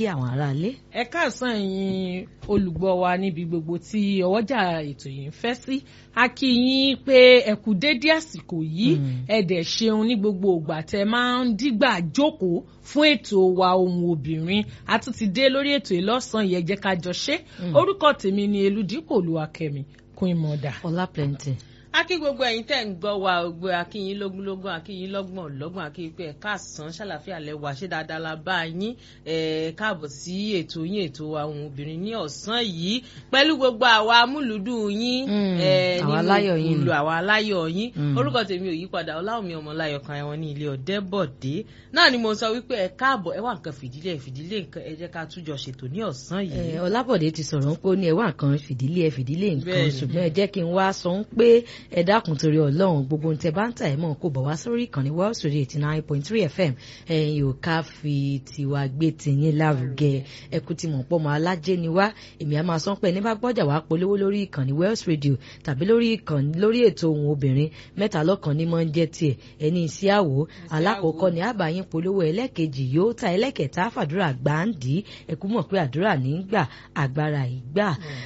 kí àwọn aráalé. ẹ káàsán ẹ̀yin olùgbọ́ wa níbi gbogbo tí ọwọ́jà ètò yìí ń fẹ́ sí a kí yín pé ẹ kú dédé àsìkò yìí ẹ dẹ̀ ṣeun ní gbogbo ìgbà tẹ máa ń dígbà jókòó fún ètò wa ohun obìnrin a tún ti dé lórí ètò ìlọ́sàn yẹn jẹ́ ká jọ ṣe orúkọ tèmi ni eludipò olúwakẹ́mi queen mother. ọlá plenty akí gbogbo ẹ̀yin tẹ́ ń gbọ́ wa gbogbo akíyín lógúnlógún akíyín lọ́gbọ̀n lọ́gbọ̀n akíyín pé ẹ káàsán ṣàlàfíà lẹ́wà ṣé dáadáa la bá yín ẹ káàbọ̀ sí ètò yín ètò àwọn obìnrin ní ọ̀sán yìí pẹ̀lú gbogbo àwa amúlùdùn yín àwa aláyọ̀ yín nínú àwa aláyọ̀ yín orúkọ tèmi ò yípadà ọláwùmí ọmọláyọ̀ kan ẹ̀wọ̀n ní ilé ọ̀dẹ́bọ̀dé náà ni mo sọ wípé ẹ káàbọ̀ ẹ wá nǹkan fìdílé fìdílé nǹkan ẹ jẹ́ ká tújọ ṣètò ní ọ̀sán yìí. ọlábọ̀dé ti sọ̀rọ̀ pé ó ní ẹ wá nǹkan fìdílé ẹ fìdílé nǹkan ṣùgbọ́n ẹ jẹ́ kí n wá sọ pé ẹ dákun torí ọlọ́run gbogbo ohun tẹ bá ń tà ẹ̀ mọ̀ kó bọ̀ wá sórí ìkànnì world studio eighty nine point three fm ẹ̀yin ò ká fi tiwa gbé tìyín lárugẹ ẹkú ti mọ̀ pọ̀ mọ́ alájẹ́ ni wá èmi á máa sọ pé ní bá gbọ́jà wá polówó lórí ìkànnì world radio tàbí lórí ìkànnì lórí ètò ohun obìnrin mẹ́ta lọ́kàn ní máa ń jẹ́ tiẹ̀ ẹni iṣẹ́ àwò alákọ̀ọ́kọ́ ni àbáyín polówó ẹlẹ́kejì yóò ta ẹlẹ́kẹta fàdúrà gbàǹdì ẹkú mọ̀ pé àdúrà ní gbà agbára ìgbà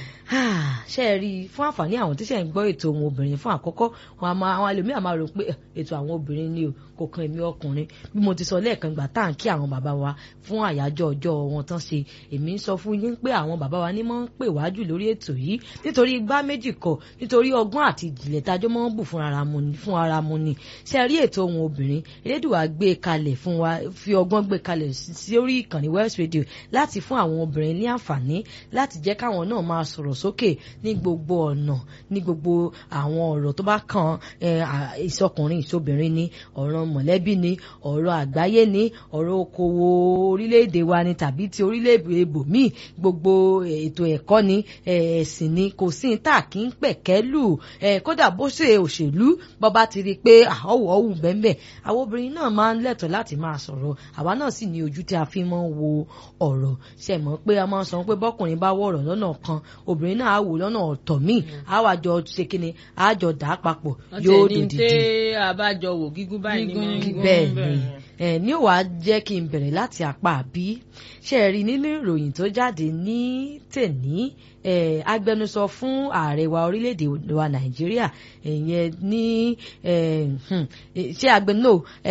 ṣe é rí i fún àǹfààní àwọn tí ṣe ń gbọ́ ètò ohun obìnrin fún àkọ́kọ́ wọn àwọn ẹlòmíràn máa rò pé ètò àwọn obìnrin ni o kò kan èmi ọkùnrin bí mo ti sọ lẹ́ẹ̀kan gbà tá à ń kí àwọn bàbá wa fún àyájọ́ ọjọ́ wọn tán ṣe èmi ń sọ fún yín pé àwọn bàbá wa ní mọ́ ń pè wájú lórí ètò yìí nítorí igbá méjì kọ nítorí ọgbọ́n àti ìjìnlẹ̀ tájọ́ mọ́ ń bù fún ara mu ni ṣe rí ètò ohun obìnrin elédùwà gbé kalẹ̀ fún wa fi ọgbọ́n gbé kalẹ̀ sí orí ìkànnì West Radio láti fún àwọn obìnrin ní àǹfààní láti jẹ́ káwọn náà máa sọ̀rọ̀ sókè ní gbogbo ọ̀nà ní gbogbo àwọn ọ̀rọ̀ tó bá kan ìsọkùnrin ìsobìnrin ni ọ̀rọ̀ mọ̀lẹ́bí ni ọ̀rọ̀ àgbáyé ni ọ̀rọ̀ okòwò orílẹ̀-èdè wa ni tàbí ti orílẹ̀-èdè ibòmíì gbogbo ètò ẹ̀kọ́ ni ẹ̀sìn ni kò sí ní tà kí ń pẹ̀kẹ́ lù kódà bó ṣe òṣèlú bọ́ba ti rí i pé ọ̀wọ̀ ọ̀hún bẹ́ẹ̀ àwọn obìnrin náà máa ń lẹ́tọ̀ọ́ láti máa sọ̀rọ̀ àwa náà sì ní ojú tí a fi máa ń wo ọ̀rọ̀ ṣe mọ̀ pé a máa ń sọ pé bọ́kùnrin bá wọ̀rọ̀ lọ́nà kan obìnrin náà á wò lọ́nà ọ̀tọ̀ míì á wà jọ ṣe kíni á jọ dà á papọ̀ yóò dòdìdì. ọ̀tẹ̀ ní tẹ́ àbájọ wò gígùn báyìí ní gígùn bẹ́ẹ̀ ni ní ò wá jẹ́ kí n bẹ̀rẹ̀ láti apá àbí ṣe rí nínú ìròyìn tó jáde ní tèní agbẹnusọ fún ààrẹ wa orílẹ̀-èdè wa nàìjíríà ìyẹn ní ṣé agbẹnusọ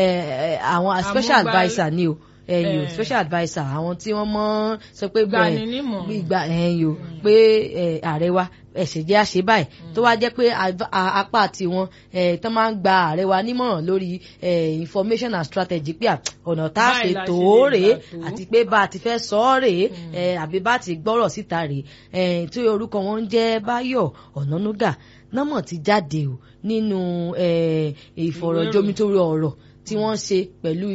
àwọn special adviser ni o ẹyìn o special adviser àwọn tí wọ́n mọ̀ sọ pé ìgbà ẹyìn o pé ààrẹ wa ẹsẹ jẹ àṣẹ báyìí tó wá jẹ́ pé apá tiwọn tó máa ń gba ààrẹ wa nímọ̀ràn lórí information and strategy pé ọ̀nà tá a ṣe tó rèé àti pé bá a ti fẹ́ sọ ọ́ rèé àbí bá a ti gbọ́rọ̀ síta rèé tí orúkọ wọn ń jẹ́ Báyọ̀ Ọ̀nànúgà nọ́mọ̀ ti jáde o nínú ìfọ̀rọ̀jomitoro ọ̀rọ̀ tí wọ́n ṣe pẹ̀lú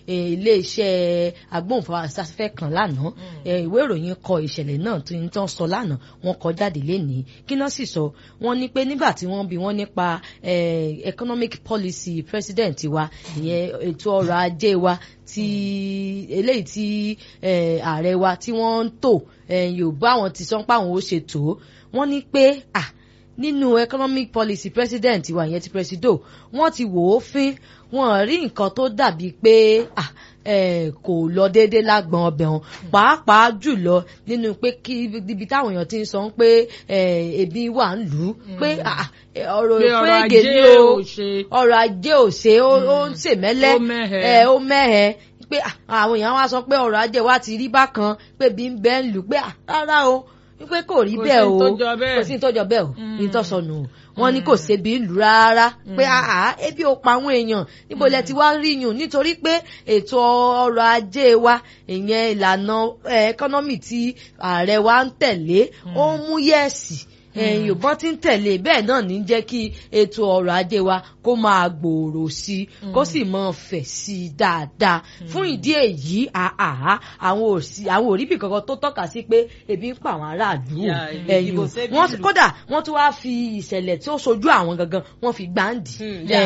iléeṣẹ́ agbóhùnfáfẹ́ kan lánàá ìwé ìròyìn kọ ìṣẹ̀lẹ̀ náà tí ń tán sọ lánàá wọ́n kọ jáde lénìí kí náà sì sọ wọ́n ní pé nígbà tí wọ́n bi wọ́n nípa economic policy president wa ìyẹn ètò ọrọ̀ ajé wa ti eléyìí tí ààrẹ wa tí wọ́n ń tò yorùbá àwọn ti sọ pé àwọn ó ṣe tó wọ́n ní pé ah nínú economic policy president wa ìyẹn ti presido wọ́n ti wò ó fín wọ́n rí nǹkan tó dàbí pé ah kò lọ déédé lágbọn ọbẹ̀ wọn pàápàá jùlọ nínú pé kí ibi táwọn èèyàn ti ń sọ pé ebi wà ń lù ú pé ọ̀rọ̀ ìfúrégè ni o ọrọ̀ ajé ò ṣe ó ń ṣèmẹ́lẹ́ ó mẹ́hẹ̀ pé àwọn èèyàn wá sọ pé ọrọ̀ ajé wa ti rí bákan pé bí ń bẹ́ ń lù pé rárá o wípé kò rí bẹ́ẹ̀ o kò sí tó jọ bẹ́ẹ̀ o ní tó sọnù o wọ́n ní kò sébi ìlú rárá pé àá ebi ò pa àwọn èèyàn níbo lẹ ti wá rí yùn nítorí pé ètò ọrọ̀ ajé wa ìyẹn ìlànà ẹkọ́nọ́mì tí ààrẹ wa ń tẹ̀lé ó ń mú yẹ̀sì ẹ̀yìn òbọ́n ti ń tẹ̀lé bẹ́ẹ̀ náà ní jẹ́ kí ètò ọrọ̀ ajé wa kó máa gbòòrò sí i kó sì máa fẹ̀ sí i dáadáa fún ìdí èyí àhà àwọn òsì àwọn òríbì kankan tó tọ́ka sí pé ebi ń pa àwọn aráàlú ẹ̀yìn wọ́n kódà wọ́n tún wá fi ìṣẹ̀lẹ̀ tí ó sojú àwọn gangan wọ́n fi gbáǹdì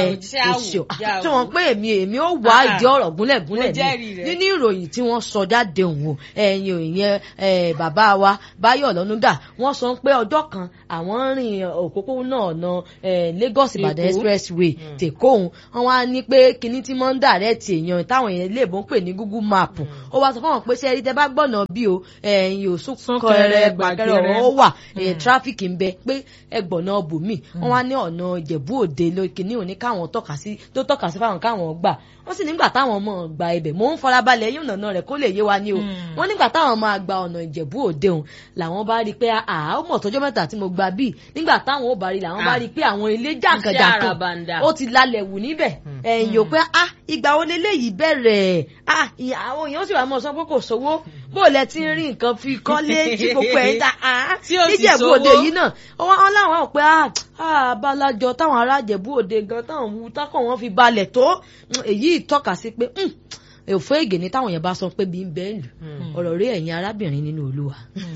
oṣù tí wọ́n pé èmi èmi ó wá ìdí ọ̀rọ̀ gúnlẹ̀ gúnlẹ̀ ní nínú ìròyìn tí wọ́n sọ jáde òun ẹ̀yìn ìyẹn bàbá wa Báyọ̀ Ọ̀nànúgà wọ́n sọ pé ọjọ́ kan àwọn rìn òpópónà ọ̀nà eh, Lagos Ìbàdàn Èkó. expressway tèkó òun wọn wá ní pé kinní tí wọ́n ń dàrẹ́tì èèyàn táwọn èèyàn lè bó ń pè ní Google map ó wá sọ fún wọn pé ṣe ẹni tẹ bá gbọ́nà bí o ẹ̀yìn òsùnkẹrẹ Súnkẹrẹ, gbàkẹrẹ gbàgẹrẹ. ọ̀rọ̀ ó wà tráfíkì ń bẹ pé ẹgbọ̀nà bòmí wọn wá ní ọ̀nà Ìjẹ̀bú Òde ló kinní òní káwọn tọ́ka sí tó tọ́ka sí fáwọn káwọn gbà wọ́n sì nígbà táwọn ọmọ gba ibẹ̀ mò ń farabalẹ̀ yóò nànà rẹ̀ kó lè yé wa ní o wọ́n nígbà táwọn máa gba ọ̀nà Ìjẹ̀bú Òde òun làwọn bá rí i pé àá ó mọ̀ tọ́jọ́ mẹ́ta tí mo gba bíi nígbà táwọn ò bá rí i làwọn bá rí i pé àwọn ilé jàǹkànjàǹkàn àràbàǹdà. ó ti lálẹ̀ wù níbẹ̀ ẹ̀yìn ò pé ah ìgbà wo leléyìí bẹ̀rẹ̀ ah ìyá- àwọn èèyàn sì wà mọ́ sọ pé kò sówó bó lẹ ti ń rí nǹkan fi kọ́lé tí gbogbo ẹ̀ ń ta ah Tí ò sì níjẹ̀bú sówó. òde yìí náà wọ́n wọ́n láwọn ò pé ah ah abalajọ táwọn ará Ìjẹ̀bú Òde gan táwọn wú tákàn wọn fi balẹ̀ tó Mm, èyí tọ́ka sí pé mm, òfò ègè ni táwọn yẹn bá sọ pé bí ń bẹ́ẹ̀ lù ọ̀rọ̀ rí ẹ̀yin arábìnrin nínú Olúwa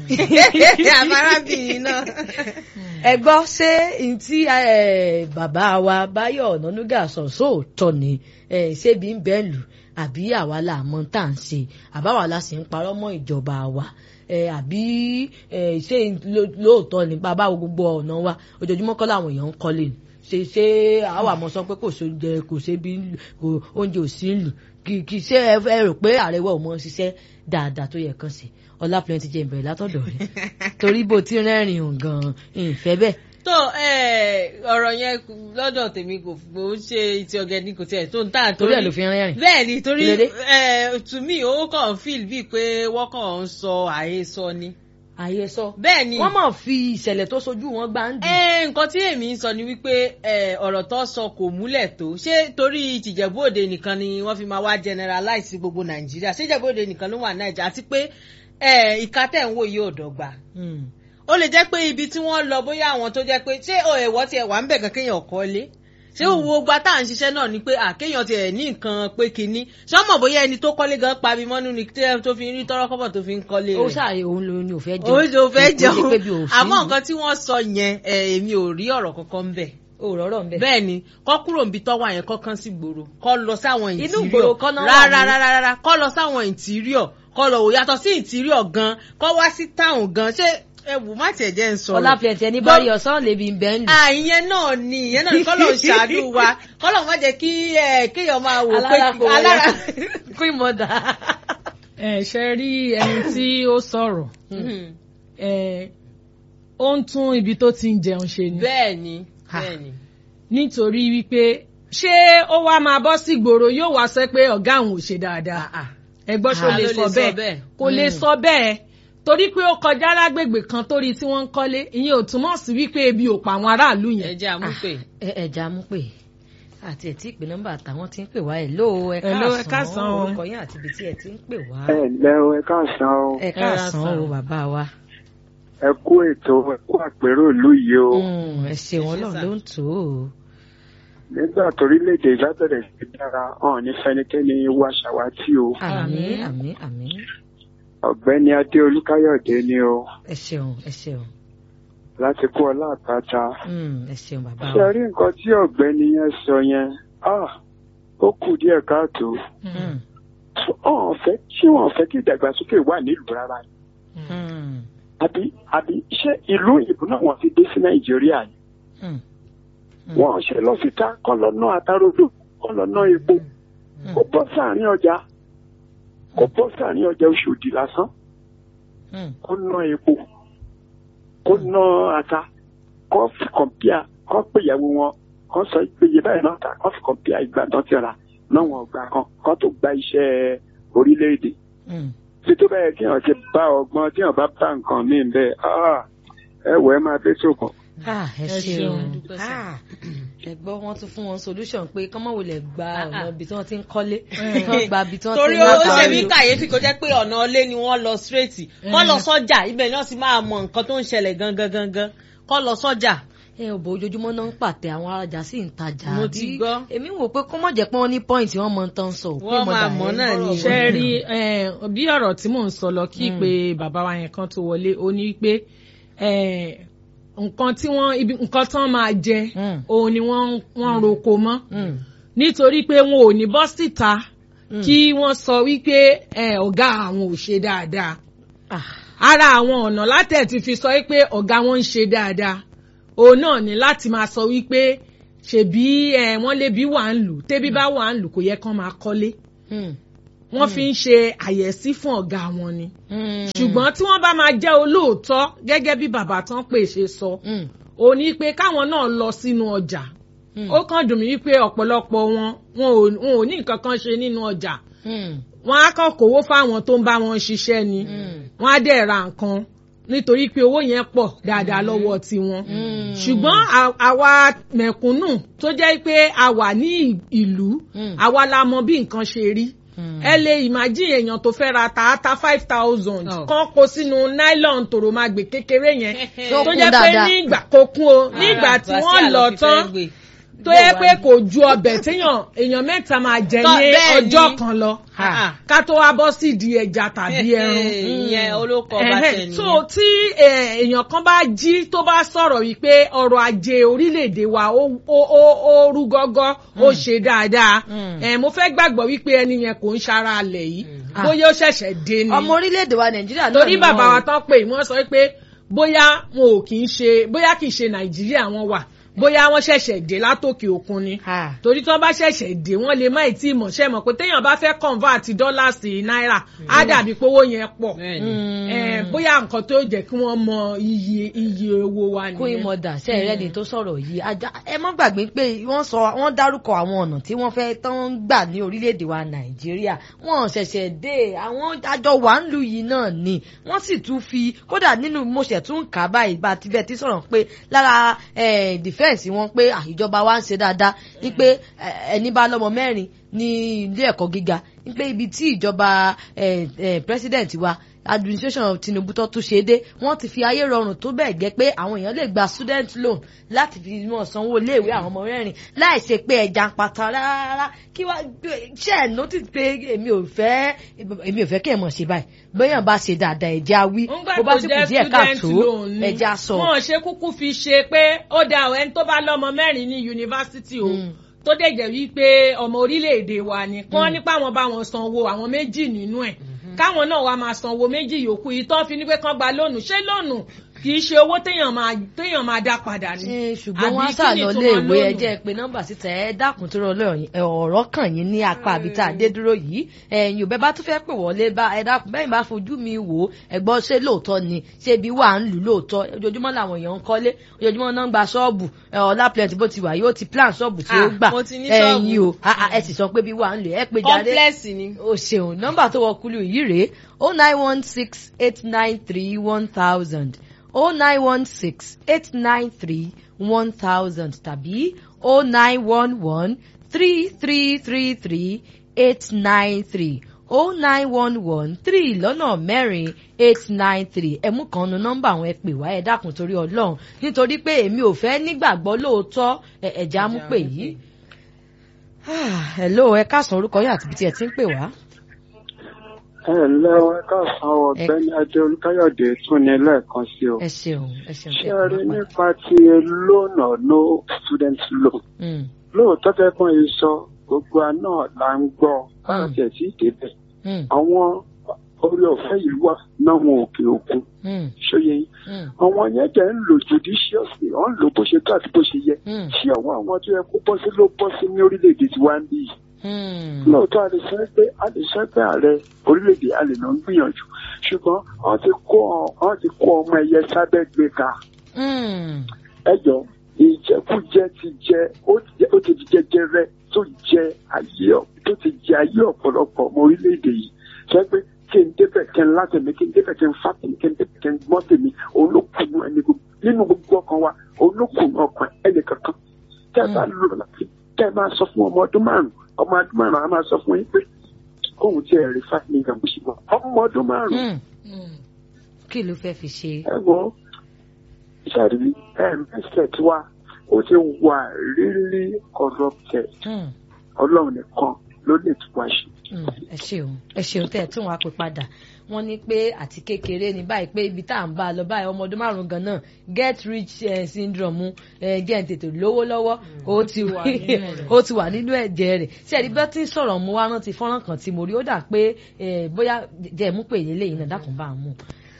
àmàrábìnrin náà. ẹ gbọ́ ṣé n tí eh, bàbá wa Báyọ̀ Ọ̀nànúgà sọ sóòótọ́ ni eh, ṣé bí ń bẹ́ẹ̀ lù àbí àwa là mọ̀ tá à ń ṣe àbáwa la sì ń parọ́ mọ́ ìjọba wa eh, àbí eh, ṣé ló- lóòótọ́ ni bàbá wo gbogbo ọ̀nà wa ojoojúmọ́ kọ́ làwọn èèyàn ń kọ́lé ni ṣe ṣé àwa mọ̀ sọ pé kò sóúnjẹ kò ṣe bí kò oúnjẹ ò sí lù kì kì í ṣe ẹ ẹ rò pé ààrẹ wa ò mọ ṣiṣẹ́ dáadáa tó yẹ kán sí ọlá plenty jẹ́ ìbẹ̀rẹ̀ látọ̀dọ̀ rẹ̀ torí bó ti rẹ́rìn òun gan-an ìfẹ́ bẹ́ẹ̀ tó eh, ọ̀rọ̀ yẹn lọ́dọ̀ tèmi kò kò ń ṣe ti ọ̀gẹ̀dì kò tiẹ̀ tó ń tà torí ẹ̀ ló fi rẹ́rìn. bẹ́ẹ̀ ni torí Kílódé? eh, to me ó kàn feel bíi pé wọ́n kàn ń sọ àhesọ ni. àyè sọ bẹ́ẹ̀ ni wọ́n mọ̀ fi ìṣẹ̀lẹ̀ tó sojú wọn gbá ń dùn. Eh, nǹkan tí èmi ń sọ ni wípé eh, ọ̀rọ̀ tó sọ kò múlẹ̀ tó ṣé torí tìjẹ̀bú òde nìkan ni wọ́n fi máa wá generalize sí gbogbo nàìjíríà ṣé ìjẹ̀bú òde nìkan ló wà nàìjíríà àti pé eh, ìka tẹ̀ ń wò yóò dọ́gba Mm. ó lè jẹ́ pé ibi tí wọ́n lọ bóyá àwọn tó jẹ́ pé ṣé o ẹ̀wọ́ tiẹ̀ wà ń bẹ̀ kan kéèyàn kọ́lé ṣé òwò gba tá à ń ṣiṣẹ́ náà ni pé àkéèyàn tiẹ̀ ní nǹkan pé kinní ṣé ọmọ bóyá ẹni tó kọ́lé gan pabi mọ́nú ni tí ẹ tó fi ń rí tọ́rọ́kọ́bọ̀ tó fi ń kọ́lé ó rẹ̀ ṣàyè òun ló ní òfẹ́ jẹun. òun ló fẹ́ Kò ṣe pé bí jẹun òfin àmọ́ lù. nǹkan tí wọ́n sọ yẹn eh, èmi ò rí ọ̀rọ̀ kankan ń bẹ̀ ò rọ́rọ̀ ń bẹ̀. bẹ́ẹ̀ ni kọ́ kúrò níbi tọ́wọ́ àyẹn kọ́ kán sí gbòòrò kọ́ lọ sáwọn Inú interior ìgboro kọ́ náà wà rárá ní. rárá rárá kọ́ lọ sáwọn interior kọ́ lọ wò yàtọ̀ sí interior gan kọ́ wá sí town gan ṣé ẹ wù má tiẹ̀ jẹ́ ń sọ̀rọ̀ ọlá plenty ẹni bá rí ọ̀sán lè bí ń bẹ́ ń lù. àìyẹn náà ni ìyẹn náà ni kọ́lọ̀ ń ṣàánú wa kọ́lọ̀ má jẹ́ kí ẹ, kéèyàn máa wò pé alára kò alára wọlé queen mother. ẹ ṣe rí ẹni tí ó sọ̀rọ̀ Mhm. ẹ ó ń tún ibi tó ti ń jẹun ṣe ni bẹ́ẹ̀ ni bẹ́ẹ̀ ni nítorí wípé ṣé ó wá máa bọ́ sí gbòòrò yóò wá sọ pé ọ̀gá àwọn ò ṣe dáadáa Ah, ah. ẹ gbọ́ ṣó Ah, lè ló sọ bẹ́ẹ̀ kò lè sọ bẹ́ẹ̀ torí pé ó kọjá lágbègbè kan torí tí wọ́n ń kọ́lé ìyẹn ò túmọ̀ sí wípé ebi ò pa àwọn aráàlú ẹ yẹn jẹ́ àmúpè. ẹ ẹja mú pè àti ẹ̀ tí ìpè nọ́mbà táwọn ti ń pè wá ẹ̀ ló ẹ Hello, ẹ káàsán káàsán o. orúkọ yín àti ibi tí ẹ ti ń pè wá. ẹ ǹlẹ́ o ẹ káàsán o ẹ káàsán káàsán. o bàbá wa. ẹ kú ètò ẹ kú àpérò ìlú yìí o Mm, ẹ ṣeun ọlọ́run ló ń tò ó. nígbà torílẹ̀-èdè bá bẹ̀rẹ̀ sí dára hàn ní fẹnikẹ́ni wá ṣàwátì o àmín àmín àmín ọ̀gbẹ́ni adé olúkáyọ̀dé ni o ẹ ṣeun ẹ ṣeun láti kú ọlá àpáta Mm, ẹ ṣeun bàbá ṣe wa. rí nǹkan tí ọ̀gbẹ́ni yẹn sọ yẹn ah, ó kù díẹ̀ káàtó Mm, ọ̀hún fẹ́ tí wọ́n fẹ́ kí ìdàgbàsókè wà nílùú rárá ni. mm, àbí àbí ṣé ìlú ìbò náà wọ́n ti dé sí nàìjíríà ni mm, Mm. wọ́n ṣe lọ síta kọ́ lọ ná àtàròdò kọ́ lọ ná epo Mm. kó bọ́ sáàrin ọjà kó bọ́ sáàrin ọjà Ọ̀ṣọ́dì lásán mm, kó ná epo kó ná ata kó fi kọ̀mpíà kó pè ìyàwó wọn kó sọ pé iye báyìí náà ta kó fi kọ̀mpíà ìgbà tán ti rà náà wọn gbà kan kó tó gba iṣẹ́ orílẹ̀-èdè mm. tí tó bẹ́ẹ̀ kí wọ́n ti bá ọgbọ́n tí wọ́n bá bá nǹkan míì bẹ́ẹ̀ ah, ẹ wọ ẹ máa dé sókun. Ah, ẹ Ẹ ṣeun ṣeun. Dúpẹ́ sí. Ah, ẹ gbọ́ wọ́n tún fún wọn solution pé kọ́mọ́ wò lè gba Ah, ọ̀nà ah. ibi tí wọ́n ti ń kọ́lé kán gba ibi tí wọ́n ti torí ń ó máa ṣe mí pariwo. kàyéfì kó jẹ́ pé ọ̀nà ilé ni wọ́n lọ straight kọ́ lọ sọ́jà ibẹ̀ náà sì máa mọ nǹkan tó ń ṣẹlẹ̀ gangan gangan kọ́ lọ sọ́jà. ẹ ò bọ ojoojúmọ́ náà ń pàtẹ àwọn arajà sí ń tajà Mo àbí- ti gbọ́. èmi wò pé kó mọ̀ jẹ́ pé wọ́n ní point wọ́n mọ tán sọ pé Wọ́n mo máa dà mọ̀ ẹ́ náà bọ̀rọ̀ ni. ṣe wọ́n rí náà. eh, bí ọ̀rọ̀ tí mò ń sọ lọ kí pé bàbá wa yẹn kan tó wọlé ó ní pé eh, nǹkan tí wọ́n ibi nǹkan tán máa jẹ Mm. òun ni wọ́n wọ́n ń roko mọ́ Mm, nítorí pé wọn ò ní bọ́ síta Mm. kí wọ́n sọ wípé eh, ọ̀gá àwọn ò ṣe dáadáa ah, ara àwọn ọ̀nà látẹ̀ ti fi sọ wípé ọ̀gá wọn ń ṣe dáadáa òun náà ni láti máa sọ wípé ṣèbí ẹ wọ́n lébi wà ń lù tẹ́bí bá wà ń lù kò yẹ kán máa kọ́lé wọ́n fi ń ṣe àyẹ̀sí fún ọ̀gá wọn ni ṣùgbọ́n tí wọ́n bá máa jẹ́ olóòótọ́ gẹ́gẹ́ bí bàbá tán pè ṣe sọ ò ní pé káwọn náà lọ sínú ọjà ó kàn dùn mí wípé ọ̀pọ̀lọpọ̀ wọn wọn ò ní nǹkan kan ṣe nínú ọjà wọn á kàn kówó fáwọn tó ń bá wọn ṣiṣẹ́ ni wọn á dẹ̀ ra nǹkan nítorí pé owó yẹn pọ̀ dáadáa lọ́wọ́ tiwọn ṣùgbọ́n àwa mẹ̀kúnnù tó jẹ́ pé a wà ní ìlú àwa la mọ bí nǹkan ṣe rí ẹ lè imagine èèyàn tó fẹ́ ra tààtà five thousand kan kó sínú nylon tòròmàgbè kékeré yẹn tó jẹ́ pé nígbà kó kún o nígbà tí wọ́n lọ tán tó yẹ pé kò ju ọbẹ̀ téèyàn èèyàn mẹ́ta máa jẹ ní ọjọ́ kan lọ ká tó wá bọ́ sí di ẹja tàbí ẹran. ìyẹn olóko ọba tẹ̀ nìyẹn. so tí èèyàn kan bá jí tó bá sọ̀rọ̀ wípé ọrọ̀ ajé orílẹ̀-èdè wa ó rú gọ́gọ́ ó ṣe dáadáa mo fẹ́ gbàgbọ́ wípé ẹni yẹn kò ń ṣara alẹ̀ yìí bóyá ó ṣẹ̀ṣẹ̀ dé ni. ọmọ orílẹ̀-èdè wa nàìjíríà náà torí bàbá wa tán pé wọ́n sọ pé bóyá wọn ò kì í ṣe bóyá kì í ṣe nàìjíríà wọn wà bóyá wọ́n ṣẹ̀ṣẹ̀ dé látòkè òkun ni torí tí wọ́n bá ṣẹ̀ṣẹ̀ dé wọ́n lè má ì tí ì mọ̀ ṣe mọ̀ pé téèyàn bá fẹ́ convert dọ́là sí náírà á dàbí pé owó yẹn pọ̀ bóyá nǹkan tó jẹ́ kí wọ́n mọ iye iye owó wa nìyẹn. kún ìmọ̀dà ṣe ẹ̀rẹ́ ni tó sọ̀rọ̀ yìí ẹ má gbàgbé pé wọ́n sọ wọ́n dárúkọ àwọn ọ̀nà tí wọ́n fẹ́ tán ń gbà ní orílẹ̀-èdè wa nàìjíríà wọ́n ṣẹ̀ṣẹ̀ dé àwọn àjọ wà ń lu yìí náà ni wọ́n sì tún fi kódà nínú mo ṣẹ̀ tún kà báyìí bá ti bẹ́ẹ̀ ti sọ̀rọ̀ pé lára dìfẹ́ǹsì wọn pé ìjọba wa ń ṣe dáadáa ní pé ẹni bá lọ́mọ mẹ́rin ní ilé ẹ̀kọ́ gíga ní pé ibi tí ìjọba president wa administration Tinubu tó tún ṣe dé wọ́n ti fi ayé rọrùn tó bẹ́ẹ̀ gẹ́ pé àwọn èèyàn lè gba student loan láti fi mọ̀ sanwó iléèwé àwọn ọmọ mẹ́rin láì ṣe pé ẹja ń pata rárá kí wá ṣe ẹ̀ notice pé èmi ò fẹ́ èmi ò fẹ́ kí ẹ̀ mọ̀ ṣe báyìí bóyá bá ṣe dáadáa ẹja wí bó bá sì kù díẹ̀ káàtó ẹja sọ. wọn ò ṣe kúkú fi ṣe pé ó da ẹni tó bá lọ́mọ mẹ́rin ní yunifásitì o tó dẹ̀ jẹ́ wípé ọmọ orílẹ̀-èdè wa ni kí wọ́n nípa àwọn bá wọn sanwó àwọn méjì nínú ẹ̀ káwọn náà wá máa sanwó méjì yòókù yìí tán fi ní pé kán gba lónù ṣé lónù kì í ṣe owó téèyàn máa téèyàn máa dá padà ni. ṣùgbọ́n wọ́n á sà lọ lé ìwé ẹjẹ́ pé nọ́mbà síta ẹ dákun tó rọ ọ̀rọ̀ kàn yín ní apá àbí tá a dé dúró yìí ẹ̀yin òbẹ́ bá tún fẹ́ pè wọlé bá ẹ dákun bẹ́ẹ̀ bá fojú mi wò ó ẹ̀gbọ́n ṣé lóòótọ́ ni ṣé ibi wà ń lù lóòótọ́ ojoojúmọ́ làwọn èèyàn ń kọ́lé ojoojúmọ́ náà ń gba ṣọ́ọ̀bù ọ̀la plenty bó ti wà yóò ti plan ṣọ́ọ̀bù tí ó gbà ẹ̀yin o ẹ sì sọ pé bí wà ń lù ẹ pé jáde o ṣeun nọ́mbà tó wọ kúlù yìí rèé o nine one six eight nine three one thousand o nine one six eight nine three one thousand tàbí o nine one one three three three three eight nine three o nine one one three lọ́nà mẹ́rin eight nine three ẹ̀mú kan nu nọ́mbà àwọn ẹ pè wá ẹ dákun torí ọlọ́run nítorí pé èmi ò fẹ́ nígbàgbọ́ lóòótọ́ ẹ̀já mú pè yìí. hello ẹ káàsán orúkọ yín àti ibi tí ẹ ti ń pè wá ẹ ǹlẹ́ o ẹ káàsán ọ̀gbẹ́ni adé olùkáyọ̀dé tún ní lẹ́ẹ̀kan sí o. ẹ ṣeun ẹ ṣeun ṣé ẹ rí nípa ti loan or no student loan. lóòótọ́ tẹ́gbọ́n yìí sọ gbogbo àná là ń gbọ́ báyọ̀ tiẹ̀ tí ì débẹ̀. àwọn orí ọ̀fẹ́ yìí wà náwọn òkè òkun ṣóye yín. àwọn yẹn jẹ́ ń lò judiciously wọ́n ń lò bó ṣe tó àti bó ṣe yẹ. ṣé ọwọ́ àwọn tó yẹ kó bọ́ sí ló bọ́ sí ní orílẹ̀-èdè tiwa ń bí yìí lóòótọ́ a lè sọ pé a lè sọ pé ààrẹ orílẹ̀-èdè a lè lọ ń gbìyànjú ṣùgbọ́n wọ́n ti kó wọ́n ti kó ọmọ ẹ̀yẹ sábẹ́ gbé ka. ẹjọ́ ìjẹkújẹ ti jẹ ó ti di jẹjẹrẹ tó jẹ ayé tó ti jẹ ayé ọ̀pọ̀lọpọ̀ ọmọ orílẹ̀-èdè yìí sọ pé kí n débẹ̀ kí n látẹ̀mí kí n débẹ̀ kí n fà tèmi kí n débẹ̀ kí n gbọ́ tèmi olókùnrin ẹni nínú gbogbo ọkàn wa olókùnrin ọkàn ẹnì kankan tẹ́ ẹ bá lò láti tẹ́ ẹ máa sọ fún ọmọ ọdún márùn-ún ọmọ ọdún márùn-ún a máa sọ fún yín pé kóun tí ẹ rí five million bó ṣe wọ ọmọ ọdún márùn-ún. kí ló fẹ́ fi ṣe. ẹ wo ìṣàrí mindset wa ó ti wà really corrupted ọlọ́run nìkan ló lè tún wá ṣe. ẹ ṣeun ẹ ṣeun tẹ́ ẹ tún wá pé padà wọ́n ní pé àti kékeré ní báyìí pé ibi tá à ń bá a lọ báyìí ọmọ ọdún márùn gan náà get rich uh, syndrome jẹ́ ń tètè lówó lọ́wọ́ ó ti wà nínú ẹ̀jẹ̀ rẹ̀ ṣé ẹ̀rí bá ti ń sọ̀rọ̀ mu wá rántí fọ́nrán kan tí mo rí ó dà pé bóyá jẹ́ mú pé èyí lẹ́yìn náà dákun bá a mú.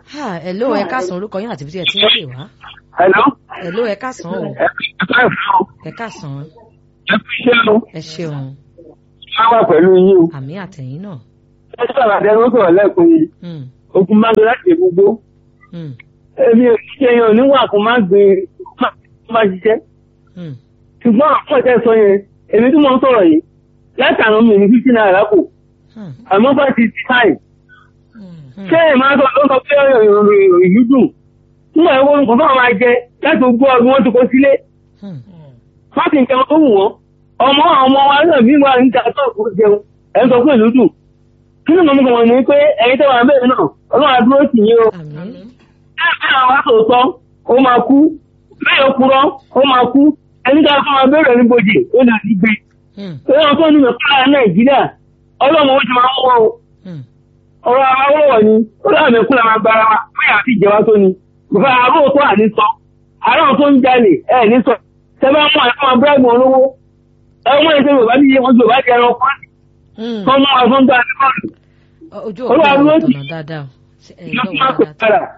Ha, hello ẹ káàsán orúkọ yín àti bí tí ẹ ti ń pè wá. Hello. Hello ẹ káàsán o. Ẹ fi ìfẹ́ fún o. Ẹ káàsán. Ẹ fi iṣẹ́ o. Ẹ ṣeun. Má wà pẹ̀lú yín o. Àmì àtẹ̀yìn náà. Ẹ sọ̀rọ̀ àti ẹni ó sọ̀rọ̀ lẹ́ẹ̀kan yìí. Hmm, Ogun máa ń lọ láti gbogbo. hmm, Èmi ò ṣiṣẹ́ yẹn ò ní wà kó má gbé má má ṣiṣẹ́. hmm, Ṣùgbọ́n àpọ̀ tẹ́ sọ yẹn, èmi tí mo ń sọ̀rọ̀ yìí, látàrún mi ní fífí náírà kù. hmm, Àmọ́ bá ti ti táì. hmm. Ṣé ẹ̀ máa sọ ló sọ pé ìlú dùn? Nígbà wo nǹkan fáwọn máa jẹ láti gbọ́ ọdún wọn ti kó sílé? Hmm. Wọ́n ti ń jẹun tó wù wọ́n. Ọmọ àwọn ọmọ wa náà bí wà ń ta tó kó jẹun. Ẹ̀ ń sọ pé ìlú dùn. Kí ni mo mú kàn ní pé ẹ̀yin tẹ́ wà bẹ́ẹ̀ náà, ọlọ́run àdúró sì yín o. Àmì. Ẹ̀ka àwọn asòótọ́, ó máa kú. Bẹ́ẹ̀ ó purọ́, ó máa kú. Ẹni tí a fún wa bẹ̀rẹ̀ ní bojì, ó lè ti gbé. Hmm, Ẹ̀rọ tó ní mẹ́fà Nàìjíríà, ọlọ́run ó ti máa ń wọ́ o. hmm. Ọ̀rọ̀ awọ́wọ̀ ni, ó láàmì kúlẹ̀ máa gbára wa, bóyá àti ìjẹba tó ni. Bùfẹ́ àárò tó à ní sọ. Àárò tó ń jalè, ẹ̀ ní sọ. Tẹ́fẹ́ mú àìkọ́ máa bíráìbù olówó. Ẹ mú ẹsẹ̀ Yorùbá ní iye wọn Yorùbá jẹ ẹran kan. Hmm. Kọ́ mú àwọn tó ń gbà ní bọ́ọ̀lù. Ojú Olúwa òpó ló òun ti- tọ̀nà dáadáa o. Ṣé ẹ Ìjọ gbọ́ fún wa àpò dáadáa? padà.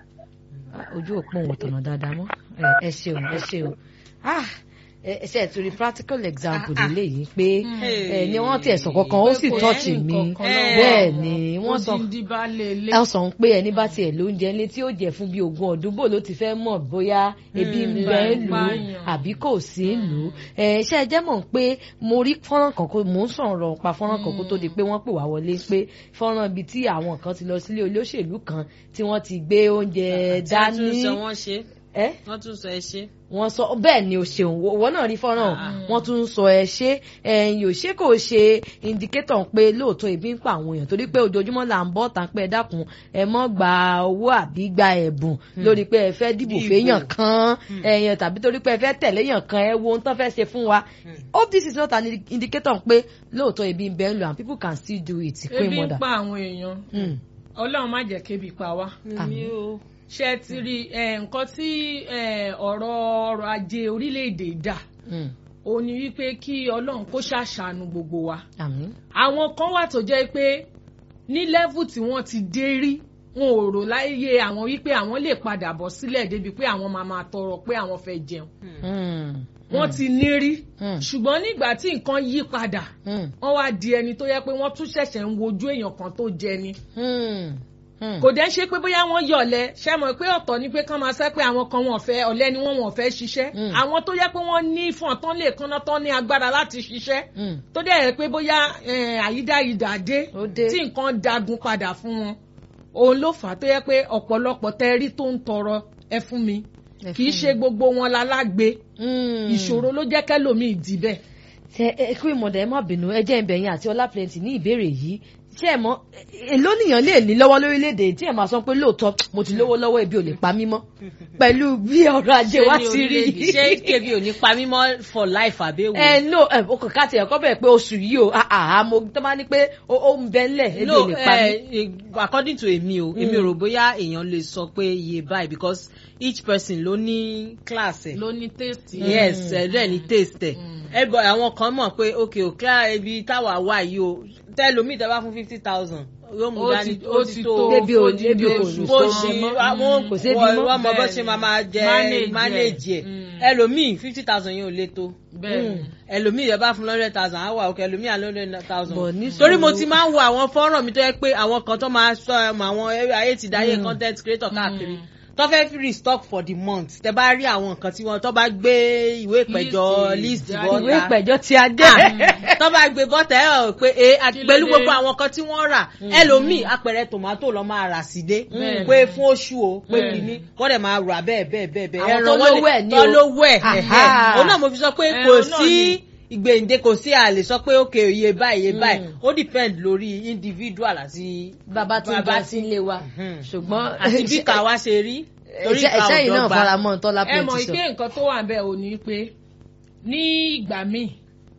Ojú òpó òun tọ̀nà dáadáa mọ́. Ẹ ẹ ṣeun ẹ ṣeun. Ah, ẹ ṣe ẹ̀ torí practical example lélẹ́yìí pé ẹ ní wọ́n tiẹ̀ sọ kankan ó sì Pé kò tọ́ọ̀chì sí mi. nǹkan kan lọ́wọ́. Bẹ́ẹ̀ ni wọ́n sọ Odindi baálé ilé. ẹ sọ pé ẹni bá tiẹ̀ lóúnjẹ ńlé tí ó jẹ fún bíi ogún ọdún bó ló ti fẹ́ mọ̀ bóyá ebi ń bẹ ń lù ú pààyàn. àbí kò sí ń lù ú ẹ ṣe ẹ jẹ́ mọ̀ pé mo rí fọ́nrán kan kó mò ń sọ̀rọ̀ pa fọ́nrán kan kó tó di pé wọ́n pè wá wọlé pé fọ́nrán ibi tí àwọn kan ti lọ sílé olóṣèlú kan tí wọ́n ti gbé oúnjẹ tí wọ́n tún dání sọ wọ́n ṣe ẹ wọ́n tún sọ ẹ ṣe. wọ́n sọ bẹ́ẹ̀ ni o ṣeun wọ́n náà rí fọ́nrán wọ́n tún sọ ẹ ṣé ẹ̀yìn ò ṣe kò ṣe indicator pé lóòótọ́ ebi ń pa àwọn èèyàn torí pé ojoojúmọ́ là ń bọ́ tán pé ẹ dákun ẹ mọ́ gba owó àbí gba ẹ̀bùn lórí pé ẹ fẹ́ dìbò Dìbò. fẹ́yàn kan ẹ̀yàn tàbí torí pé ẹ fẹ́ tẹ̀lé yàn kan ẹ wo ohun tán fẹ́ ṣe fún wa hope this is not an indicator pé lóòótọ́ ebi ń bẹ ń lò and people can still do it queen Ebi ń mother. pa àwọn èèyàn. Mm. Ọlọ́run má jẹ́ kébi pa wá. Àmì o. Ṣé ti rí eh, nǹkan tí eh, ọ̀rọ̀ ọrọ̀ ajé orílẹ̀-èdè dà? Mm. Ó ní wípé kí Ọlọ́run kó ṣàṣàánú gbogbo wa. àmín. àwọn kan wà tó jẹ́ pé ní level tí wọ́n ti dé rí wọn ò rò láyé àwọn wípé àwọn lè padà bọ̀ sílẹ̀ débi pé àwọn máa máa tọrọ pé àwọn fẹ́ jẹun Mm. wọ́n ti ní rí Mm. ṣùgbọ́n nígbà tí nǹkan yí padà Mm. wọ́n wá di ẹni tó yẹ pé wọ́n tún ṣẹ̀ṣẹ̀ ń wojú èèyàn kan tó jẹ ni Mm. Mm. kò dẹ́ ṣe pé bóyá wọ́n yọ̀lẹ̀ ṣe mọ̀ pé ọ̀tọ̀ ni pé kán máa sẹ́ pé àwọn kan wọn fẹ́ ọ̀lẹ ni wọ́n wọn fẹ́ ṣiṣẹ́ Mm. àwọn tó yẹ pé wọ́n ní fún ọ̀tán lè kánná tán ní agbára láti ṣiṣẹ́ Mm. tó dẹ̀ yẹ pé bóyá eh, àyídáyidà dé Ó dé. tí nǹkan dagun padà fún wọn òun ló fà á tó yẹ pé ọ̀pọ̀lọpọ̀ tẹ́rí tó ń tọrọ ẹ fún mi Ẹ kì í fún ṣe gbogbo wọn lálágbe Mm. ìṣòro ló jẹ́ kẹ́lòmíì dì bẹ́ẹ̀. ṣe ẹ kú ìmọ̀dà ẹ má bínú ẹ jẹ́ ìbẹ̀yìn àti ọlá plenty ní ìbéèrè yìí ṣé ẹ mọ̀ èló nìyàn lè ní lọ́wọ́ lórílẹ̀‐èdè tí ẹ máa sọ pé lóòótọ́ mo ti lówó lọ́wọ́ ebi ò lè pa mí mọ́ pẹ̀lú bí ọrọ̀ ajé wa ní ti rí orílẹ̀-èdè? ṣé kébì ò ní pa mí mọ́ for life àbẹ́wò. ẹ no ẹ o kàn ká tiẹ̀ kọ́ bẹ̀rẹ̀ pé oṣù yìí o àhà mo tó bá ní pé ó ó ń bẹ ńlẹ̀ ebi ò lè pa mí. eh, according to èmi o èmi ò rò bóyá èèyàn lè sọ pé iye báyìí because each person ló ní class ẹ̀. ló ní tèèstì. yes ẹ̀rẹ́ ní taste ẹ̀ ẹ̀bọ̀ àwọn kan mọ̀ pé ok o clear ibi táwa wà yìí o tẹ́lómi tẹ́ bá fún fifty thousand yóò mú Ó dání ti- ó ó ti ti tó tó. Débi ò- ó di débi ò oṣù ní bó tó ṣe jẹ mọ́. àwọn Kò sébi wọ́n mọ́. wọ́n mọ bó Bẹ́ẹ̀ ṣe ni. máa máa jẹ Manage ẹ̀. manage ẹ̀ Mm. ẹlòmíì fifty thousand yẹn ò lè tó bẹ́ẹ̀ ni. ẹlòmíì yẹn bá fún hundred thousand á wà òkè ẹlòmíì àlọ́ hundred thousand Bọ̀ ní torí mo sùúrù. ti máa ń wo àwọn fọ́nrán mi tó yẹ pé àwọn kan tó máa sọ ẹmọ àwọn ayé ti dáyé content creator káàkiri tó fẹ́ fi restock for the month tẹ bá rí àwọn nǹkan tí wọ́n tó bá gbé ìwé ìpẹ̀jọ́ List list jáde. ìwé bọ́ta ìpẹ̀jọ́ ti adé. tó bá gbé bọ́tà ẹ ọ̀ pé e àti Kí ló pẹ̀lú dé? gbogbo àwọn kan tí wọ́n rà ẹlòmíì apẹ̀rẹ̀ tòmátò lọ́ máa rà sí dé Bẹ́ẹ̀ni. pé fún oṣù o pé Bẹ́ẹ̀ni. kìíní wọ́n dẹ̀ máa rà bẹ́ẹ̀ bẹ́ẹ̀ bẹ́ẹ̀ bẹ́ẹ̀ Àwọn ẹran tó wọ́n lè- lówó ẹ̀ ní tó o. lówó ẹ̀ Aha. ẹ̀hẹ̀. òun náà mo fi sọ pé Ẹran kò náà sí ni. ìgbèǹde kò sí a lè sọ pé òkè iye báyìí iye Mm. báyìí ó depend lórí individual àti bàbá tí ń Bàbá bá sí ilé wa Mhm. ṣùgbọ́n àti bí ká wá ṣe rí torí ká ẹ̀ṣẹ́ yìí ò náà dọ́gba. fara mọ́ tọ́lá ẹ mọ̀ plenty sọ. pé nǹkan tó wà bẹ́ẹ̀ ò ní pé ní ìgbà míì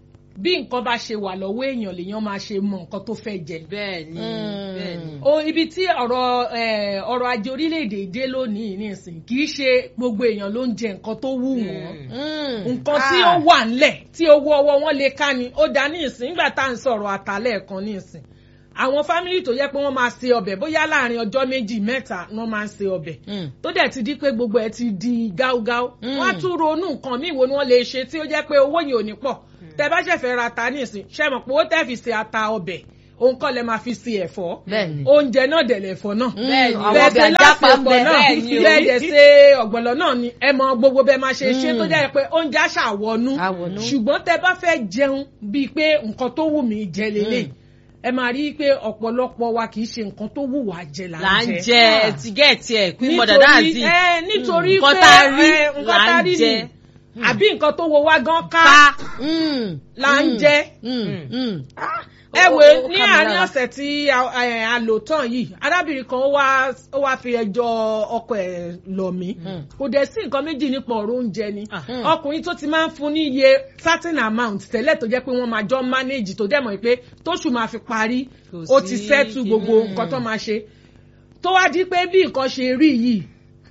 bí nǹkan bá ṣe wà lọ́wọ́ èèyàn lèèyàn máa ṣe mọ nǹkan tó fẹ́ jẹ. bẹ́ẹ̀ ni Mm. bẹ́ẹ̀ ni. o ibi tí ọ̀rọ̀ eh, ọrọ̀ ajé orílẹ̀-èdè dé lónìí nísìn kì í ṣe gbogbo èèyàn ló ń jẹ nǹkan tó wù wọ́n Mm. nǹkan tí Ah. ó wà ńlẹ̀ tí owó ọwọ́ wọn lè ká ni ó dá ní ìsìn nígbà tá à ń sọ̀rọ̀ àtàlẹ̀ kan ní ìsìn àwọn fámìlì tó yẹ pé wọ́n máa se ọbẹ̀ bóyá láàrin ọjọ́ méjì mẹ́ta ni wọ́n máa ń se ọbẹ̀ Mm. tó dẹ̀ ti di pé gbogbo ẹ̀ ti di gáúgáú Mm. wọ́n á tún ronú nǹkan míì wo ni wọ́n lè ṣe tí ó jẹ́ pé owó yìí ò ní pọ̀ tẹ bá ṣẹ̀fẹ̀ ra ata nísìn ṣe mọ̀ pé owó tẹ́ fi se ata ọbẹ̀ òun kọ́ lẹ máa fi se ẹ̀fọ́ Bẹ́ẹ̀ni. oúnjẹ náà dẹ̀ lẹ̀fọ́ náà Bẹ́ẹ̀ni, àwọn bẹ́ẹ̀ ọbẹ̀ ṣe àjápa ń lásìkò bẹ. náà Bẹ́ẹ̀ni o. bẹ́ẹ̀ dẹ̀ ṣe ọ̀gbọ̀lọ̀ náà ni ẹ mọ gbogbo bẹ́ẹ̀ máa ṣe ṣe tó jẹ́ pé oúnjẹ àṣàwọnú Àwọ̀nú. ṣùgbọ́n tẹ bá fẹ́ jẹun bíi pé nǹkan tó wù mí jẹ lélẹ̀ ẹ máa rí i pé ọ̀pọ̀lọpọ̀ wa kì í ṣe nǹkan tó wù wá jẹ là là ń ń jẹ jẹ tígẹ́ẹ̀tì ẹ̀ pín mọ̀dà dáàzì ẹ nítorí Nǹkan pé tá a rí ẹ, nǹkan là tá a ń rí jẹ. ni àbí nǹkan tó wo wá gan ká ká Mm. là ń Mm. jẹ Mm. Mm. Ah, ẹ ó- wò ó- ó ní ká mi àárín lára. ọ̀sẹ̀ tí a- ẹ, a lò tán yìí arábìnrin kan ó wá ó wá fi ẹjọ́ ọkọ ẹ̀ lọ̀ mí Mm. kò dẹ̀ sí nǹkan méjì nípa ọ̀rọ̀ oúnjẹ ni Ah. Mm. ọkùnrin tó ti máa ń fún ní iye certain amount tẹ́lẹ̀ tó jẹ́ pé wọ́n máa jọ manage tó dẹ̀ mọ̀ pé tóṣù máa fi parí Kò ó sí ti settle kíní. gbogbo nǹkan tó máa ṣe tó wá di pé bí nǹkan ṣe rí yìí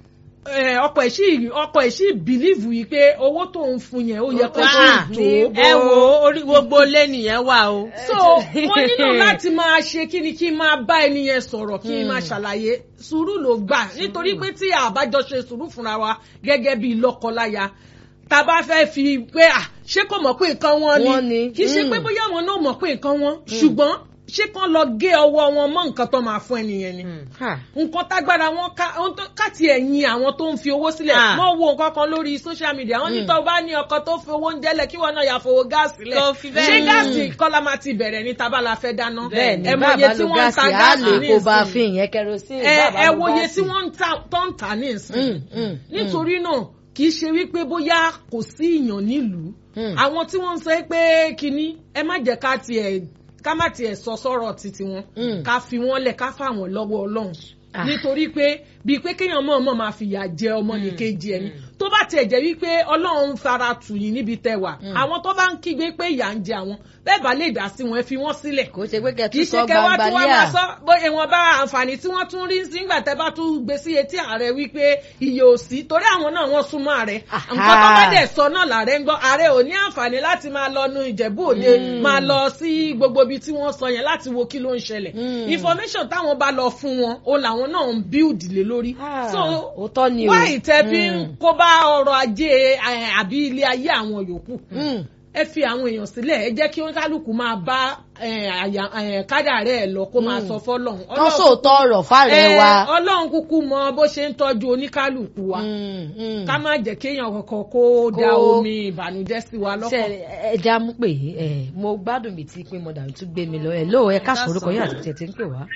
ẹ, ọkọ ẹ̀ sì ọkọ ẹ̀ sì bìlíìfù yìí pé owó tó ń fún yẹn ó yẹ kó tó Ah, tó ẹ wo orí gbogbo lé nìyẹn wà o. so mo nílò láti máa ṣe kí ni kí n máa bá ẹni yẹn sọ̀rọ̀ kí n máa ṣàlàyé sùúrù ló gbà nítorí pé tí àbájọ ṣe sùúrù fúnra wa gẹ́gẹ́ bí lọ́kọláya tá a bá fẹ́ fi pé à ṣé kò mọ̀ pé nǹkan wọn Wọ́n ni ni, kì í ṣe mm. pé bóyá wọn náà mọ̀ pé nǹkan wọn ṣùgbọ́n ṣé kán lọ gé ọwọ́ wọn mọ́ nǹkan tó máa fún ẹnìyẹn ni Ha. nǹkan tágbára wọn ká ohun tó- káàtì ẹ̀yìn àwọn tó ń fi owó sílẹ̀ Ah. wọ́n wo nǹkan kan lórí social media wọ́n ní tó bá ní ọkọ tó fi owó ń jẹ́lẹ̀ kí wọ́n náà yà fowó gáàsì lẹ̀ Tó fi bẹ́ẹ̀ ṣé ni. gáàsì kọ́lá máa ti bẹ̀rẹ̀ ní tábàlà fẹ́ dáná bẹ́ẹ̀ni ẹ mọ bàbá iye tí lo wọ́n ń ta gáàsì á gáàsì lè ní kó bá ìsìn fi ìyẹn kerosene ẹ bàbá ẹ lo wo iye gáàsì. tí wọ́n ń ta tó ń tà ní ìsìn Mm, mm, mm. nítorí náà kì í ṣe wípé bóyá kò sí ìyàn nílùú Mm. àwọn tí wọ́n ń sọ pé kínní ẹ má jẹ́ ká tiẹ̀ ká má tiẹ̀ sọ sọ́rọ̀ títí wọn Mm. ká fi wọ́n lẹ̀ ká fà wọ́n lọ́wọ́ ọlọ́run Ah. nítorí pé bíi pé kéèyàn mọ̀ mọ̀ máa fìyà jẹ ọmọ nìkejì ẹni tó bá tiẹ̀ jẹ́ wípé ọlọ́run fara tù yín níbi tẹ́ wà àwọn tó bá ń kígbe pé ìyà ń jẹ àwọn bẹ́ẹ̀ bá lè dá sí wọn ẹ fi wọ́n sílẹ̀ kò ṣe pé kì kẹtù í sọ ṣe kẹwàá tí wọ́n máa gbangbalíà sọ bó ìwọ̀nba àǹfààní tí wọ́n tún rí sí nígbà tẹ́ bá tún gbé sí etí ààrẹ wípé iye ò sí torí àwọn náà wọ́n súnmọ́ ààrẹ Aha. nǹkan tó bá dẹ̀ sọ náà làárẹ̀ ń gbọ́ ààrẹ ò ní àǹfààní láti máa lọ nu ìjẹ̀bú òde máa lọ sí gbogbo ibi tí wọ́n sọ yẹn láti wo kí ló ń ṣẹlẹ̀ Mm. information táwọn bá lọ fún wọn ó làwọn náà ń build lé lórí Ah, so òótọ́ ni o. wá ìtẹ́ fi ń Mm. kó bá ọrọ̀ ajé eh, àbí ilé ayé àwọn yòókù Mm. ẹ fi àwọn èèyàn sílẹ̀ ẹ jẹ́ kí kálukú máa bá eh, àyà- eh, kádàrá ẹ̀ lọ kó máa sọ fọ́lọ́run kán sóòótọ́ ọ̀rọ̀ fáàrẹ̀ Eh, wa. ọlọ́run kúkú mọ bó ṣe ń tọ́jú oníkálukú wa Mm, mm. ká má jẹ́ kéèyàn kankan kó da Kó- omi ìbànújẹ́ sí wa ṣe lọ́kàn. ẹja mú pé ẹ mo gbádùn mi tí pé mo dàbí tún gbé mi lọ ẹ lóò ẹ káàsán orúkọ yóò àti tẹ̀ tí ń pè wá.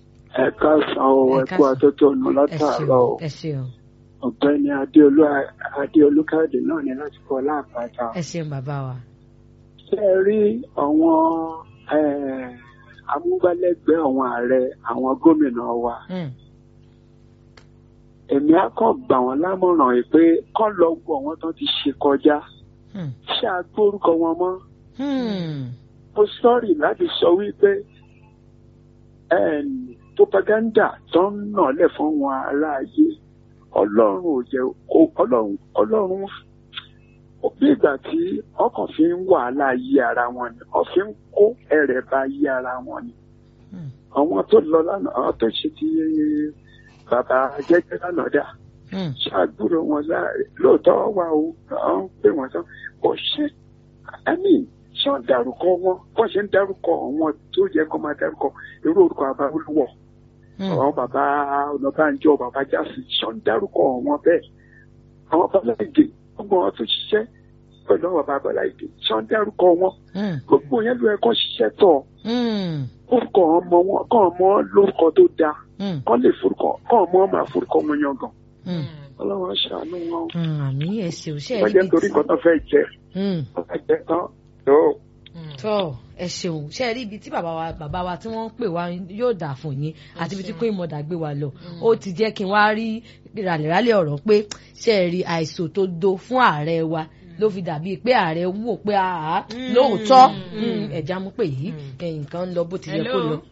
ẹ káàsán o Ẹ ẹ kú káàsán. àtótó ọ̀nà ẹ látàárọ̀ o ṣeun ẹ ṣeun ọ̀gbẹ́ni adéolú adéolú káàdì náà ní láti kọ́ láàpáta. ẹ ṣeun bàbá wa. ṣé ẹ rí àwọn eh, amúgbálẹ́gbẹ̀ẹ́ àwọn ààrẹ àwọn gómìnà wa Mm. èmi á kàn gbà wọ́n lámọ̀ràn yìí pé kán lọ wo àwọn tó ti ṣe kọjá Mm. ṣé a gbórúkọ wọn mọ́ Mm. mo sọ́ọ̀rì láti sọ wípé em, propaganda tó ń nà lẹ̀ fún wọn aráàyè ọlọ́run ò jẹ́ o- ọlọ́run ọlọ́run ó bí ìgbà tí ọkàn fi ń wàhálà yí ara wọn ni wọ́n fi ń kó ẹ̀rẹ̀ bá yí ara wọn ni Mm. àwọn tó lọ lánàá àwọn tó ṣe ti bàbá jẹ́jẹ́ lánàá dà Mm. ṣàgbúrò wọn láàrin lóòótọ́ wà ó àwọn ń pè wọ́n tán kò ṣe ẹ̀mí ṣé wọ́n dárúkọ wọn wọ́n ṣe ń dárúkọ àwọn tó yẹ kó máa dárúkọ irú orúkọ bàbá olúwọ̀ Mm. àwọn bàbá ọ̀nàbànjọ bàbá jásì ṣé wọ́n dárúkọ wọn bẹ́ẹ̀ àwọn bàbá ìgè gbogbo wọn tó ṣiṣẹ́ pẹ̀lú àwọn bàbá ìgè ṣé wọ́n dárúkọ wọn Mm. gbogbo yẹn ló yẹ kó ṣiṣẹ́ tọ̀ Mm. orúkọ ọmọ wọn kọ́ ọmọ lórúkọ tó dáa Mm. kọ́ lè forúkọ kọ́ ọmọ máa forúkọ wọn yangàn Mm. ọlọ́run ṣàánú wọn Mm. àmì ẹ ṣeun ṣe wọ́n jẹ́ nítorí nǹkan tó fẹ́ jẹ Mm. wọ́n fẹ́ jẹ tán tó tọ́ ẹ ṣeun ṣe rí ibi tí bàbá wa bàbá wa tí wọ́n ń pè wá yóò dà fún yín àti ibi tí kò ìmọ̀dà gbé wa lọ ó ti jẹ́ kí n wá rí ràlẹ̀ràlẹ̀ ọ̀rọ̀ pé ṣe é rí àìsàn tó do fún ààrẹ wa ló fi dàbí pé ààrẹ ń wò pé àá lóòótọ́ mm, ẹ̀já mú pé yìí ẹ̀yìn kan ń lọ bó ti yẹ kó lọ.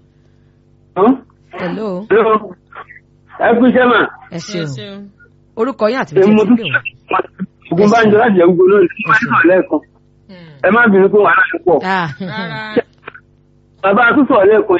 hello ẹ kú iṣẹ́ mà ẹ Ẹ ṣeun ṣeun. orúkọ yín àti ibi tí èmi ẹ mo ti tún ń pè wá. ogun bá ń jọ láti ẹ̀gbọ́n lónìí kí wọ́n sọ̀rọ̀ lẹ́ẹ̀kan ẹ má bínú pé wàhálà ń pọ̀ Ah, Rárá. bàbá àtúnṣọ̀ lẹ́ẹ̀kan yẹn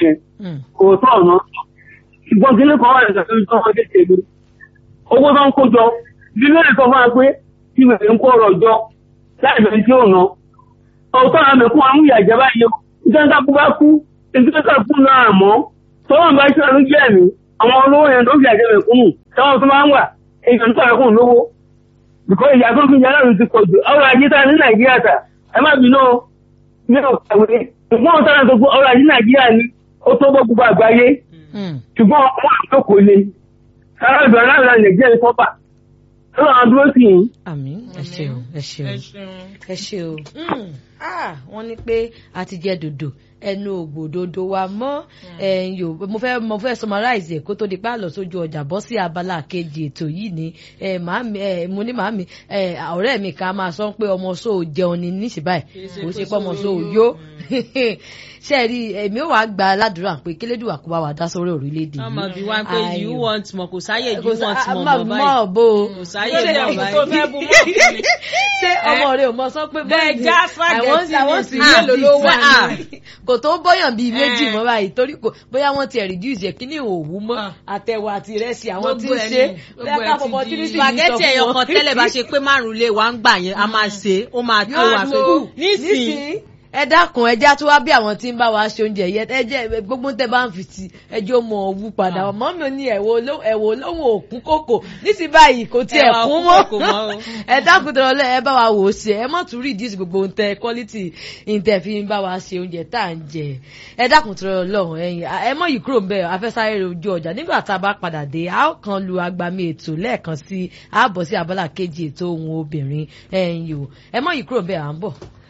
Mm. òótọ́ ọ̀nà ṣùgbọ́n kíní kan wà ní ìṣàkóso tó ọmọdé tèmi owó tó ń kó jọ bí lóye sọ fún wa pé tí wèrè ń kó ọrọ̀ jọ láì bẹ̀rẹ̀ tí ò ná òótọ́ àwọn mẹ̀kún wa ń yà jẹ́ báyìí o nítorí ká kú bá kú nítorí ká kú náà mọ́ tọ́wọ́n bá ṣe ọdún jẹ́ mi àwọn olówó yẹn ló fi àjẹ mẹ̀kúnnù táwọn tó máa ń wà èèyàn tó àkókò lówó bìkọ́ ìyá tó fi yàrá mi ti pọ̀ jù ọrọ̀ ajé tá ní nàìjíríà tà ẹ má bínú o ní ọ̀kàwé ṣùgbọ́n ọ̀tá náà tó gbọ́ ọrọ̀ ajé nàìjíríà ni ó tó bọ́ gbogbo àgbáyé Mm. ṣùgbọ́n wọn àtòkò le sára ìgbà láàrin nàìjíríà ní kọ́pà tó àwọn dúró sí yìí. àmín ẹ ṣeun ẹ ṣeun ẹ ṣeun. ẹ ṣe o Mm. Ah, wọ́n ní pé a ti jẹ dòdò ẹnu ògbòdodo wa mọ́ ẹ̀yìn o mo fẹ́ mo fẹ́ summarize ẹ̀ kó tó di pa lọ sójú ọjà bọ́ sí abala kejì ètò yìí ni ẹ̀ màámi ẹ̀ mo ní màámi ẹ̀ ọ̀rẹ́ mi kan máa sọ pé ọmọ sóò jẹun ni níṣì báyìí kò ṣe pé ọmọ sóò yó ṣe rí èmi ò wá gba aládùúrà pé kílédùà kó bá wa dá sórí orílẹ̀-èdè ọmọ yìí bí wá pé Ayò. you want more kò sáyè you Kò sá- want more má- mọ̀ mọ́ báyìí bó o kò sáyè Lóde mọ̀ ẹ̀kú tó báyìí. fẹ́ bu mọ́ ọ̀tún ni. ṣé ọmọ rẹ ò mọ sọ pé Bẹ́ẹ̀ bọ́ọ̀dì já spaghetti ní sí mélòó ló wà Ah, ní. kò tó bọ́yàn bíi méjì Eh. mọ́ báyìí torí kò bóyá wọ́n ti reduce ẹ̀ kí ní òwú mọ́ Ah. àtẹ̀wò àti ìrẹsì àwọn tí ń Gbogbo ẹ̀ ṣe ni, bóyá gbogbo ká ẹ̀ ti fọmọ di- tí ní sì ní spaghetti sọ fún ẹyọ wọn. kan tẹ́lẹ̀ bá ṣe pé márùn lé wa ń gbà yẹn a máa ṣe é ó máa tó Yóò wa tó. pé nísìnyí nísìnyí ẹ dákun ẹjá tó wá bí àwọn tí ń bá wa ṣe oúnjẹ yẹn ẹjẹ gbogbo tẹ bá ń fi ti ẹjọ mọ owó padà ọmọ mi ò ní ẹwọ ẹwọ lóhùn òkun kòkò nísìnyí báyìí kò tiẹ̀ Ẹwà kún òkun mọ́ kòkò mọ́ o. ẹ dákun tó lọ ẹ bá wa wò ó ṣe ẹ mọ̀ tún reduce gbogbo ohun tẹ quality ìtẹ̀ fi ń bá wa ṣe oúnjẹ tá à ń jẹ ẹ dákun tó lọ ẹ̀yìn ẹ mọ̀ yìí kúrò ń bẹ̀ afẹ́sáré ojú ọjà nígbà tá a bá padà dé a ó kan lu agbami ètò lẹ́ẹ̀kan sí ààbọ̀ sí abala kejì ètò ohun obìnrin ẹ̀yìn o ẹ mọ̀ yìí kúrò ń bẹ̀ à ń bọ̀.